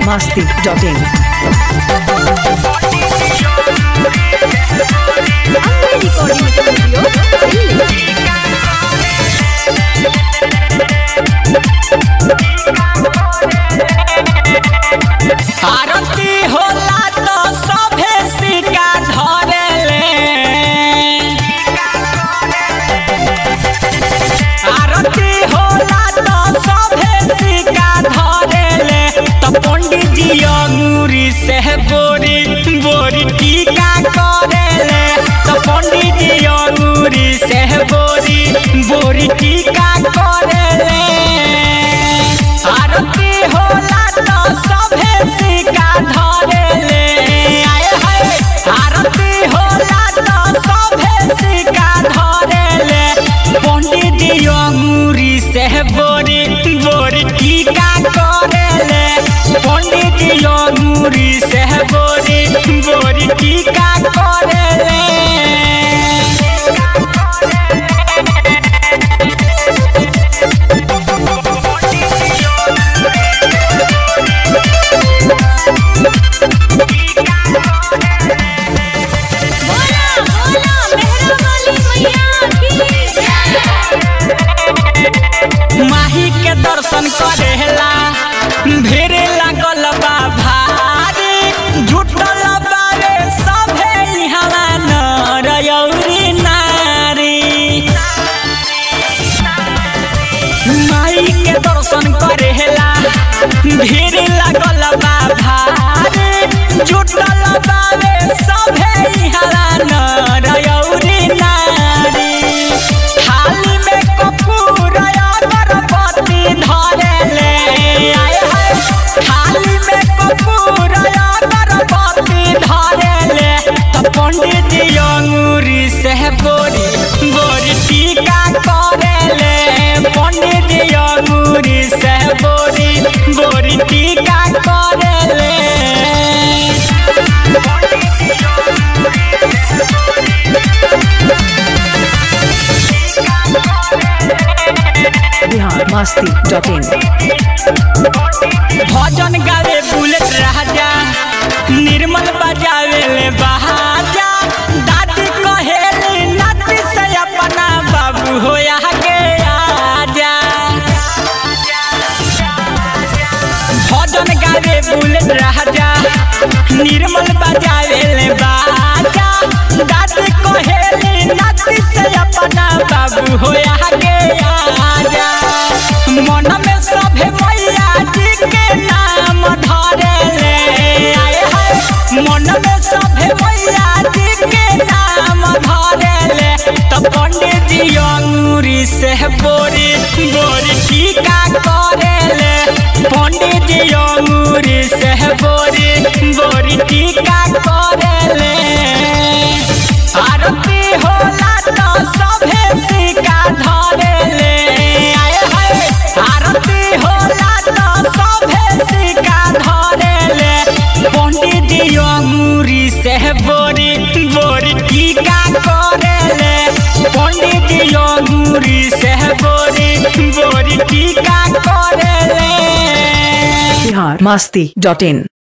masti.in. Ambe Recording Studio, Delhi. आरती होला तो सभे सिक्का धरेले आरती होला तो सभे सिक्का धरेले तो पंडित जी अंगूरी से बोरी बोरी टीका करेले तो पंडित जी अंगूरी से बोरी बोरी टीका करेले आरती होला तो सभे सिक्का धरेले आए हाय आरती होला तो सभे सिक्का धरेले पंडित जी अंगूरी से बोरी बोरी टीका करेले पंडित जी अंगूरी से बोरी बोरी टीका करेले बोला बोला मेहरा वाली मैया की माही के दर्शन करेला भीड़ लागल बा भारी जुटल बारे सभे इहवा नर यौरी नारी माई के दर्शन करेला भीड़ लागल बा भारी जुटल बारे सभे इहवा नर यौरी नारी थाली में कपूर अगरबत्ती धरेले आए हाय थाली में कपूर अगरबत्ती धरेले तो पंडित जी अंगूरी से बोरी बोरी टीका करेले पंडित जी अंगूरी से बोरी बोरी टीका करेले Bihar masti.in. भजन गावे बुलेट राजा निर्मल बजावे ले बहाजा दादी कहेली नाती से अपना बाबू होया के आजा भजन गावे बुलेट राजा निर्मल बजावे ले बाजा दादी कहेली नाती से अपना बाबू होया के आजा मन में सभे मैया जी के नाम धरेले आए हाय मन में सभे मैया जी के नाम धरेले तो पंडित जी अंगूरी से बोरी बोरी टीका करेले पंडित जी अंगूरी से बोरी बोरी टीका करेले आरती होला तो सभे सिक्का धरेले आए हाय आरती होला तो सभे सिक्का धरेले पंडित जी अंगूरी से बोरी बोरी टीका करेले पंडित जी अंगूरी से बोरी बोरी टीका करेले Bihar masti.in.